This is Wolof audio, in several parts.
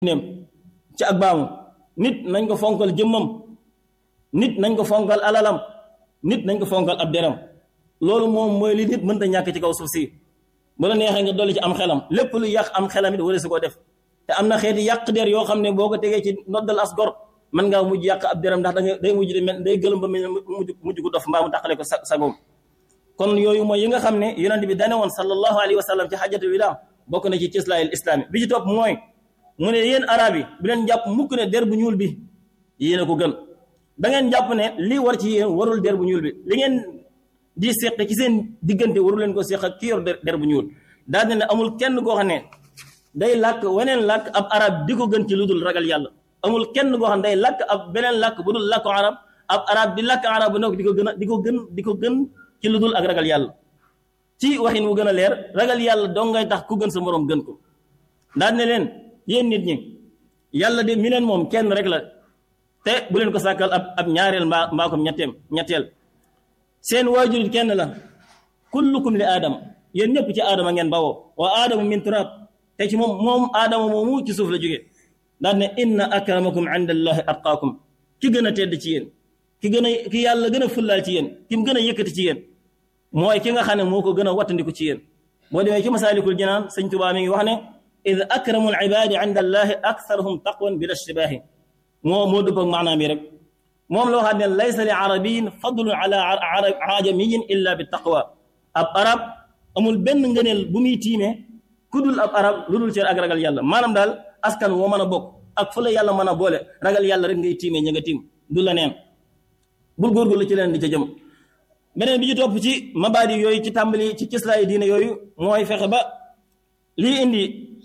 neem ci ak baamu nit nañ ko fonkal jëmmam nit nañ ko fonkal alalam nit nañ ko fonkal ab deram loolu moom mooy li nit mënta ñàkk ci kaw suuf si bu la neexee nga dolli ci am xelam lépp lu yàq am xelam it wala su ko def te am na xeeti yàq der yoo xam ne boo ko tegee ci noddal as gor mën ngaa mujj yàq ab deram ndax da nga day mujj di mel day gëlëm ba mel mujj mujj gu dof mbaa mu tàqale ko sa sagoom kon yooyu mooy yi nga xam ne yonent bi dane woon sallallahu alayhi wa sallam ci xajatul widaa bokk na ci cislaayil islaami bi ci topp mooy mu ne yéen arab yi bu leen jàpp mukk ne der bu ñuul bi yéen a ko gën da ngeen jàpp ne lii war ci yéen warul der bu ñuul bi li ngeen di seq ci seen diggante waru leen ko seq ak ki yor der bu ñuul daal ne amul kenn koo xam ne day làkk weneen làkk ab arab di ko gën ci lu dul ragal yàlla amul kenn koo xam ne day làkk ab beneen làkk bu dul làkku arab ab arab di làkk arab bu nekk di ko gën a di ko gën di ko gën ci lu dul ak ragal yàlla ci waxin wu gën a leer ragal yàlla dong ngay tax ku gën sa moroom gën ko daal ne leen yéen nit ñi yàlla de mi leen moom kenn rek la te bu leen ko sàkkal ab ab ñaareel mbaa mbaa ko ñetteem ñetteel seen waajur kenn la kullukum li aadama yéen ñëpp ci aadama ngeen bawoo wa aadama min turab te ci moom moom aadama moomu ci suuf la jóge daal ne inna akramakum inda allahi atqaakum ki gën a tedd ci yéen ki gën a ki yàlla gën a fullaal ci yéen ki mu gën a yëkkati ci yéen mooy ki nga xam ne moo ko gën a wattandiku ci yéen boo demee ci masaalikul jinaan sëñ Tuubaa mi ngi wax ne id akramu al ibaadi inda allahi aktharuhum taqwan bila ishtibaahi moo moo dëpp ak maanaam yi rek moom loo xam ne laysa li arabiyin fadlun ala ajamiyin illa bi taqwa ab arab amul benn ngëneel bu muy tiimee ku dul ab arab lu dul cër ak ragal yàlla maanaam daal askan woo mën a bokk ak fu la yàlla mën a boole ragal yàlla rek ngay tiimee ña nga tiim du la neen bul góorgóorlu ci leen di ca jëm beneen bi ci topp ci mabaadi yooyu ci tàmbali ci cislaayi diine yooyu mooy fexe ba lii indi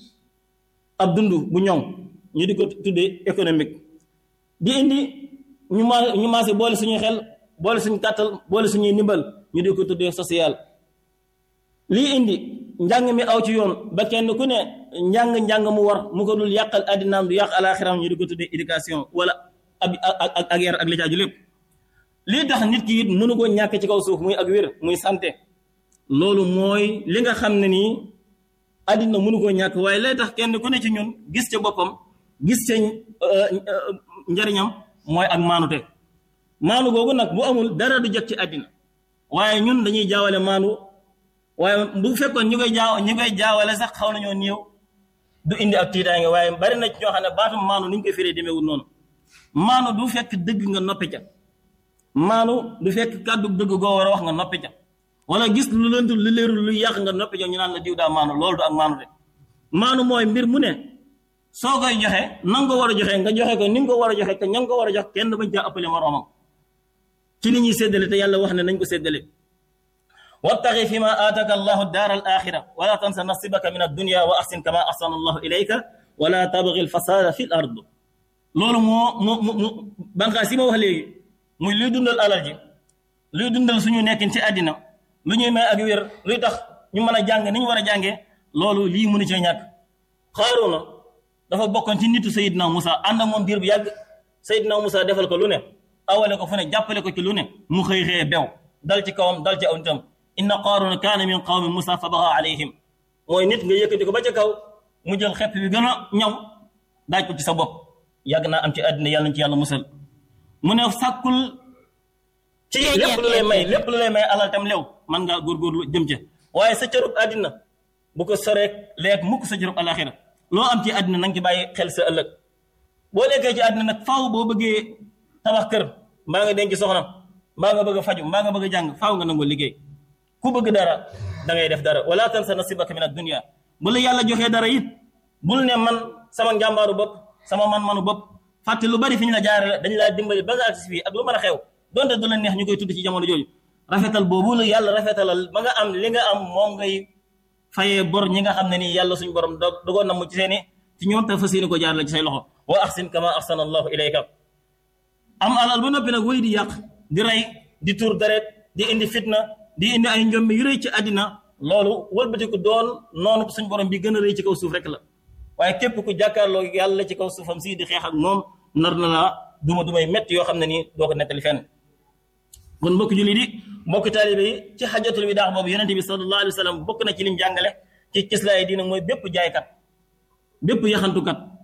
ab dund bu ñoŋ ñu di ko tuddee économique di indi ñu ma ñu maase boole suñuy xel boole suñu kàttal boole suñuy ndimbal ñu di ko tuddee social lii indi njàng mi aw ci yoon ba kenn ku ne njàng-njàng mu war mu ko dul yàqal addinaam du yàq alaxiram ñu di ko tuddee éducation wala ab ak ak yar ak li caaju lépp lii tax nit ki it mënu ko ñàkk ci kaw suuf muy ak wér muy santé loolu mooy li nga xam ne nii àddina mënu koo ñàkk waaye lay tax kenn ku ne ci ñun gis ca boppam gis ca njariñam mooy ak maanute maanu googu nag bu amul dara du jot ci àddina waaye ñun dañuy jaawale maanu waaye bu fekkoon ñu koy jaaw ñu koy jaawale sax xaw nañoo néew du indi ak tiitaange waaye bari na ci ñoo xam ne baatum maanu ni ñu koy firee demeewul noonu maanu du fekk dëgg nga noppi ca maanu du fekk kàddu dëgg goo war a wax nga noppi ca wala gis lu lënt lu leerul lu yàq nga noppi ca ñu naan la diw daa maanu loolu du ak maanu de maanu mooy mbir mu ne soo koy joxe na nga ko war a joxe nga joxe ko ni nga ko war a joxe te ña nga ko war a jox kenn bañ caa ëppale moroomam ci li ñuy séddale te yàlla wax ne nañ ko séddale wabtaxi fi ma aataka allahu daar al axira wala tansa nasibaka min addunia wa ahsin kama ahsana allahu ilayka wala tabgi al fasada fi l ard loolu moo moo mu banqaas yi ma wax léegi muy luy dundal alal ji luy dundal suñu nekkin ci àddina lu ñuy may ak wér luy tax ñu mën a jàng ni ñu war a jàngee loolu lii mënu cee ñàkk xaaruna dafa bokkoon ci nitu Seydina Moussa ànd ak moom diir bu yàgg Seydina Moussa defal ko lu ne awale ko fu ne jàppale ko ci lu ne mu xëy xëye bew dal ci kawam dal ci aw nitam inna qaaruna kaana min qawmi Moussa fa baxa alayhim mooy nit nga yëkkati ko ba ca kaw mu jël xepp bi gën a ñaw daaj ko ci sa bopp yàgg naa am ci àddina yàlla ci yàlla musal mu ne sàkkul ci lépp lu lay may lépp lu lay may alal tam lew man ngaa góorgóorlu jëm ca waaye sa cërub àddina bu ko soreek leeg mukk sa cërub alaxira loo am ci àddina na nga ci bàyyi xel sa ëllëg boo nekkee ci àddina nag faaw boo bëggee tabax kër mbaa nga denc soxna mbaa nga bëgg a faju mbaa nga bëgg a jàng faaw nga nangoo liggéey ku bëgg dara da ngay def dara wala tansa nasibaka min ad-dunya bu la yàlla joxee dara it bul ne man sama njàmbaaru bopp sama man-manu bopp fàtte lu bari fi ñu la jaare la dañ laa dimbali ba nga agsi fii ak lu mën a xew donte du la neex ñu koy tudd ci jamono jooju rafetal boobu la yàlla rafetalal ba nga am li nga am moom ngay fayee bor ñi nga xam ne nii yàlla suñu borom do dogoon na mu ci seeni ci ñoom te fas yéene ko jaar la ci say loxo wa ahsin kama ahsana allahu ilayka am alal ba noppi nag wéy di yàq di rey di tuur deret di indi fitna di indi ay njombe yu rëy ci àddina loolu wëlbatiku doon noonu suñu borom bi gën a rëy ci kaw suuf rek la waaye képp ku jàkkaarloo yàlla ci kaw suufam si di xeex ak moom nar na la duma dumay métti yoo xam ne nii doo ko nettali fenn kon mbokk julli di mbokk taalibe yi ci xajatul widaa boobu yonente bi sallallahu alayhi wa sallam bokk na ci lim jàngale ci cislaay diina mooy bépp jaaykat bépp yaxantukat